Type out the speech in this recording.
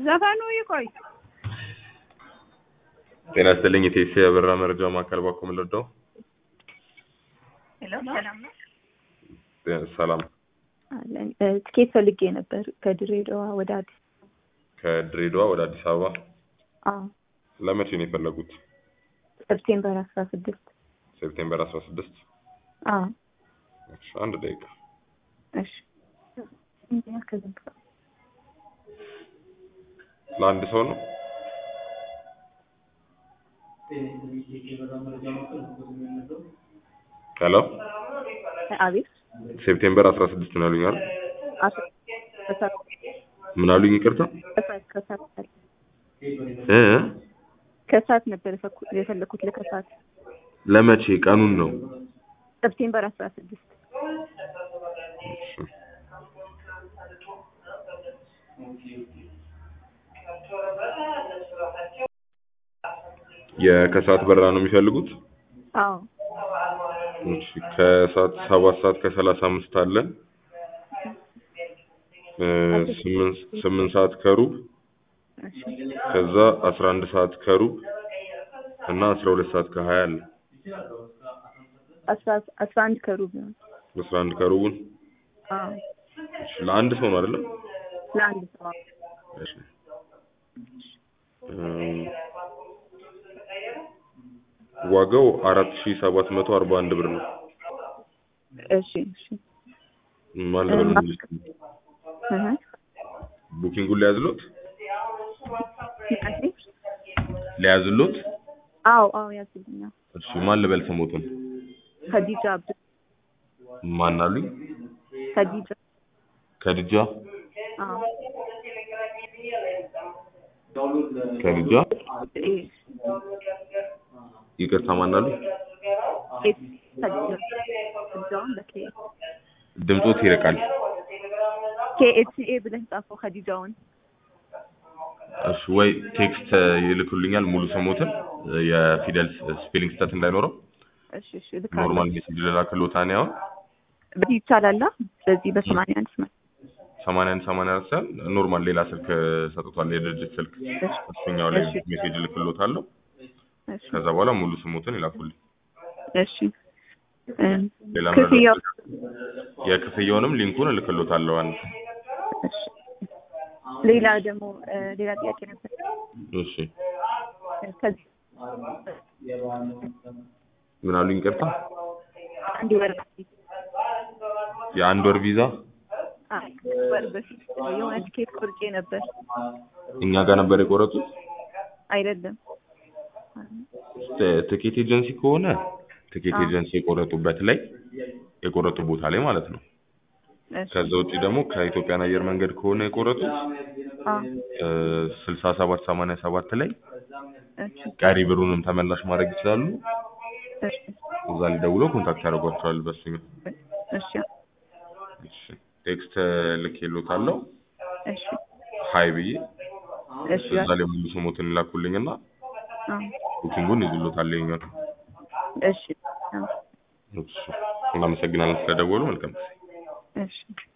ዘፈኑ ይቆይ። ጤና ይስጥልኝ። የቴሲ የበራ መረጃ ማዕከል ባኮ ምልርዳው ሄሎ፣ ሰላም ነው? ሰላም። አለን እ፣ ትኬት ፈልጌ ነበር ከድሬዳዋ ወደ አዲስ ከድሬዳዋ ወደ አዲስ አበባ አዎ ለመቼ ነው የፈለጉት? ሰፕቴምበር አስራ ስድስት ሴፕቴምበር አስራ ስድስት አዎ እሺ፣ አንድ ደቂቃ እሺ እንዲያ ከዘንድ ለአንድ ሰው ነው። ሄሎ አቤት ሴፕቴምበር አስራ ስድስት ነው ያሉኝ አይደል? አስራ ከሰዓት ምን አሉኝ? ይቅርታ ከሰዓት ከሰዓት እ ከሰዓት ነበር የፈኩ- የፈለኩት ለከሰዓት ለመቼ ቀኑን ነው? ሰፕቴምበር አስራ ስድስት እሺ። የከሰዓት በረራ ነው የሚፈልጉት? አዎ እሺ ከሰዓት ሰባት ሰዓት ከሰላሳ አምስት አለ እ ስምንት ስምንት ሰዓት ከሩብ እሺ ከዛ አስራ አንድ ሰዓት ከሩብ እና አስራ ሁለት ሰዓት ከሀያ አለ አስራ አስራ አንድ ከሩብ ነው አስራ አንድ ከሩቡን አዎ እሺ ለአንድ ሰው ነው አይደለም? ለአንድ ሰው አዎ። እሺ እም፣ ዋጋው አራት ሺ ሰባት መቶ አርባ አንድ ብር ነው። እሺ እሺ ማን እ፣ ልበል? እህ ቡኪንጉን ሊያዝሎት እሺ ሊያዝሎት? አዎ አዎ ያዝልኛል እሺ ማን ልበል ስሞቱን? ከዲጃ አብዱ ማን አሉኝ? ከዲጃ ከድጃ አዎ ከድጃ እ፣ ይቅርታ ማን አሉኝ? ኤት ከዲጃ ከዲጃውን በኬ ድምጾት ይርቃል። ኬኤችኤ ብለህ ጻፈው ከዲጃውን እሺ ወይ ቴክስት ይልኩልኛል ሙሉ ስሞትን የፊደል ስፔሊንግ ስህተት እንዳይኖረው እሺ እሺ ልካለሁ ኖርማል ሜሴጅ ልላክልዎት እኔ አሁን በዚህ ይቻላል አ? በዚህ በሰማንያ አንድ ስማ ሰማንያ አንድ ሰማንያ አራት ሳይሆን ኖርማል ሌላ ስልክ ሰጥቷል፣ የድርጅት ስልክ እሱኛው ላይ እሺ። ሜሴጅ ልክልዎታለሁ። እሺ ከዛ በኋላ ሙሉ ስሞትን ይላኩልኝ። እሺ እ፣ ሌላ ክፍያው መረጃ የክፍያውንም ሊንኩን እልክልዎታለሁ። አንድ እሺ ሌላ ደግሞ እ፣ ሌላ ጥያቄ ነበር እሺ እ፣ ከዚህ ምን አሉኝ? ይቅርታ አንድ ወር በፊት የአንድ ወር ቪዛ አይ ወር በፊት የሆነ ቲኬት ቆርጬ ነበር እኛ ጋር ነበር የቆረጡት። አይደለም ት- ትኬት ኤጀንሲ ከሆነ ትኬት አዎ። ኤጀንሲ የቆረጡበት ላይ የቆረጡ ቦታ ላይ ማለት ነው። እሺ ከዛ ውጪ ደግሞ ከኢትዮጵያን አየር መንገድ ከሆነ የቆረጡት አዎ ስልሳ ሰባት ሰማንያ ሰባት ላይ እሺ ቀሪ ብሩንም ተመላሽ ማድረግ ይችላሉ። እሺ እዛ ላይ ደውለው ኮንታክት ያደርጓቸዋል። በሱኛው እሺ እሺ ቴክስት ልኬልዎታለሁ እሺ ሀይ ብዬ እሺ እዛ ላይ ሙሉ ስሞትን ይላኩልኝና አዎ ቡኪንጉን ይዝሎታል። ይኸኛው እሺ አዎ እሺ እናመሰግናለን ስለደወሉ። መልካም ጊዜ። እሺ